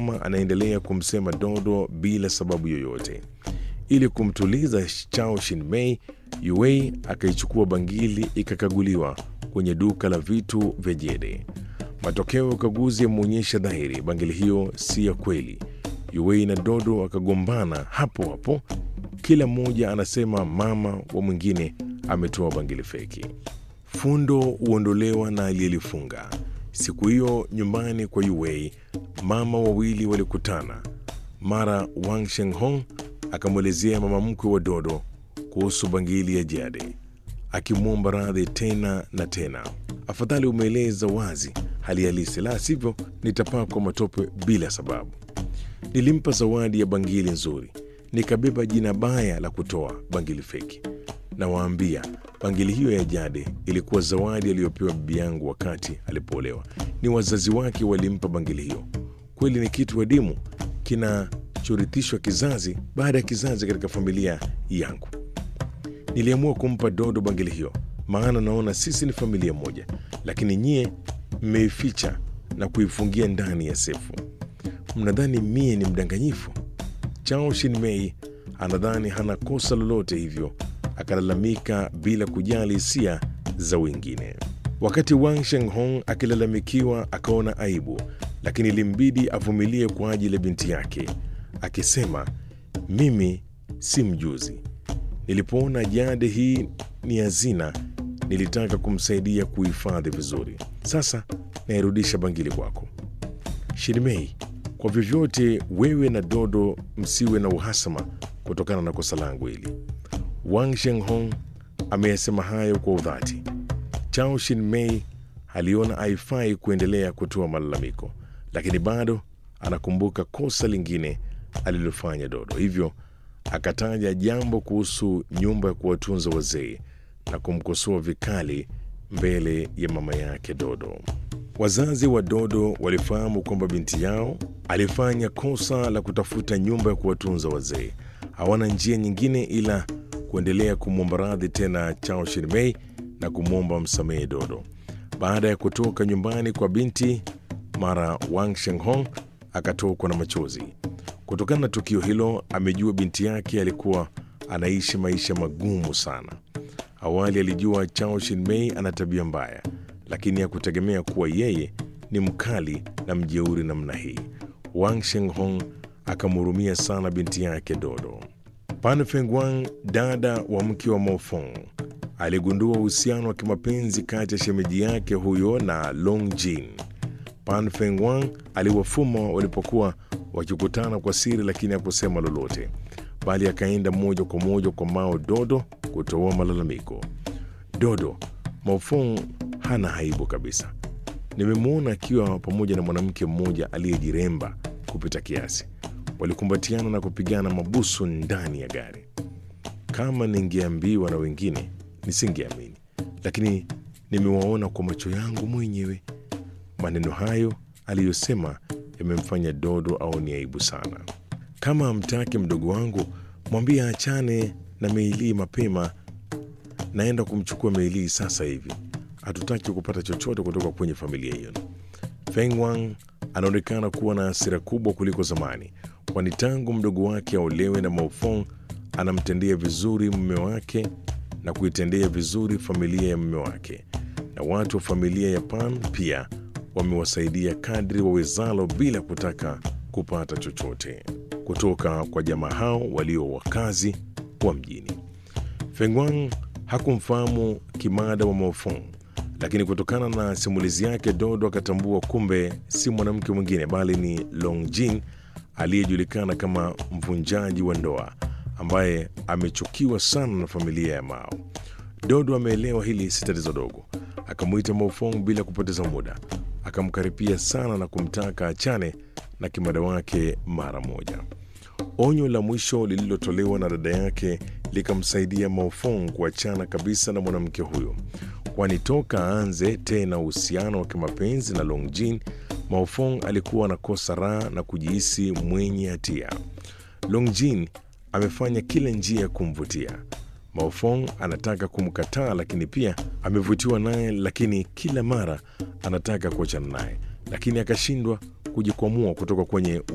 mama anaendelea kumsema Dodo bila sababu yoyote. Ili kumtuliza Chao Shin-mei, Yuei akaichukua bangili ikakaguliwa kwenye duka la vitu vya jede. Matokeo ya ukaguzi yameonyesha dhahiri bangili hiyo si ya kweli. Yuei na Dodo wakagombana hapo hapo, kila mmoja anasema mama wa mwingine ametoa bangili feki. Fundo huondolewa na aliyelifunga. Siku hiyo nyumbani kwa Yuei, mama wawili walikutana. Mara Wang Shenghong akamwelezea mama mkwe wa Dodo kuhusu bangili ya jade, akimwomba radhi tena na tena. Afadhali umeeleza wazi hali halisi, la sivyo nitapakwa matope bila sababu. Nilimpa zawadi ya bangili nzuri, nikabeba jina baya la kutoa bangili feki. Nawaambia, bangili hiyo ya jade ilikuwa zawadi aliyopewa bibi yangu wakati alipoolewa. Ni wazazi wake walimpa bangili hiyo. Kweli ni kitu adimu kinachorithishwa kizazi baada ya kizazi katika familia yangu. Niliamua kumpa Dodo bangili hiyo, maana naona sisi ni familia moja, lakini nyie mmeificha na kuifungia ndani ya sefu. Mnadhani mie ni mdanganyifu? Chao Shin-mei anadhani hana kosa lolote, hivyo akalalamika bila kujali hisia za wengine. Wakati Wang Shenghong akilalamikiwa, akaona aibu, lakini ilimbidi avumilie kwa ajili ya binti yake, akisema, mimi si mjuzi. Nilipoona jade hii ni hazina, nilitaka kumsaidia kuhifadhi vizuri. Sasa nairudisha bangili kwako. Shinmei, kwa vyovyote wewe na Dodo msiwe na uhasama kutokana na kosa langu hili. Wang Shenghong ameyasema hayo kwa udhati. Chao Shin-mei aliona haifai kuendelea kutoa malalamiko, lakini bado anakumbuka kosa lingine alilofanya Dodo, hivyo akataja jambo kuhusu nyumba ya kuwatunza wazee na kumkosoa vikali mbele ya mama yake Dodo. Wazazi wa Dodo walifahamu kwamba binti yao alifanya kosa la kutafuta nyumba ya kuwatunza wazee. Hawana njia nyingine ila kuendelea kumwomba radhi tena Chao Shin-mei na kumwomba msamehe Dodo. Baada ya kutoka nyumbani kwa binti, mara Wang Shenghong akatokwa na machozi. Kutokana na tukio hilo, amejua binti yake alikuwa anaishi maisha magumu sana. Awali alijua Chao Shin-mei ana tabia mbaya, lakini hakutegemea kuwa yeye ni mkali na mjeuri namna hii. Wang Shenghong akamhurumia sana binti yake Dodo. Pan Fengwang, dada wa mke wa Mofong, aligundua uhusiano wa kimapenzi kati ya shemeji yake huyo na Long Jin. Pan Fengwang aliwafuma walipokuwa wakikutana kwa siri, lakini hakusema lolote, bali akaenda moja kwa moja kwa Mao Dodo kutoa malalamiko. Dodo, Mofong hana aibu kabisa. Nimemwona akiwa pamoja na mwanamke mmoja aliyejiremba kupita kiasi. Walikumbatiana na kupigana mabusu ndani ya gari. Kama ningeambiwa na wengine nisingeamini, lakini nimewaona kwa macho yangu mwenyewe. Maneno hayo aliyosema yamemfanya Dodo aone aibu sana. Kama hamtaki mdogo wangu, mwambie achane na Meilii mapema. Naenda kumchukua Meilii sasa hivi. Hatutaki kupata chochote kutoka kwenye familia hiyo. Feng Wang anaonekana kuwa na hasira kubwa kuliko zamani, kwani tangu mdogo wake aolewe na Maofong anamtendea vizuri mume wake na kuitendea vizuri familia ya mume wake, na watu wa familia ya Pan pia wamewasaidia kadri wawezalo bila kutaka kupata chochote kutoka kwa jamaa hao walio wakazi wa mjini. Fengwang hakumfahamu kimada wa Maofong, lakini kutokana na simulizi yake Dodo akatambua kumbe si mwanamke mwingine bali ni Longjin aliyejulikana kama mvunjaji wa ndoa ambaye amechukiwa sana na familia ya Mao. Dodo ameelewa hili si tatizo dogo, akamwita Maofong bila kupoteza muda, akamkaripia sana na kumtaka achane na kimada wake mara moja. Onyo la mwisho lililotolewa na dada yake likamsaidia Maofong kuachana kabisa na mwanamke huyo, kwani toka aanze tena uhusiano wa kimapenzi na Longjin, Maofong alikuwa anakosa raha na kujihisi mwenye hatia. Longjin amefanya kila njia ya kumvutia Maofong. Anataka kumkataa, lakini pia amevutiwa naye, lakini kila mara anataka kuachana naye, lakini akashindwa kujikwamua kutoka kwenye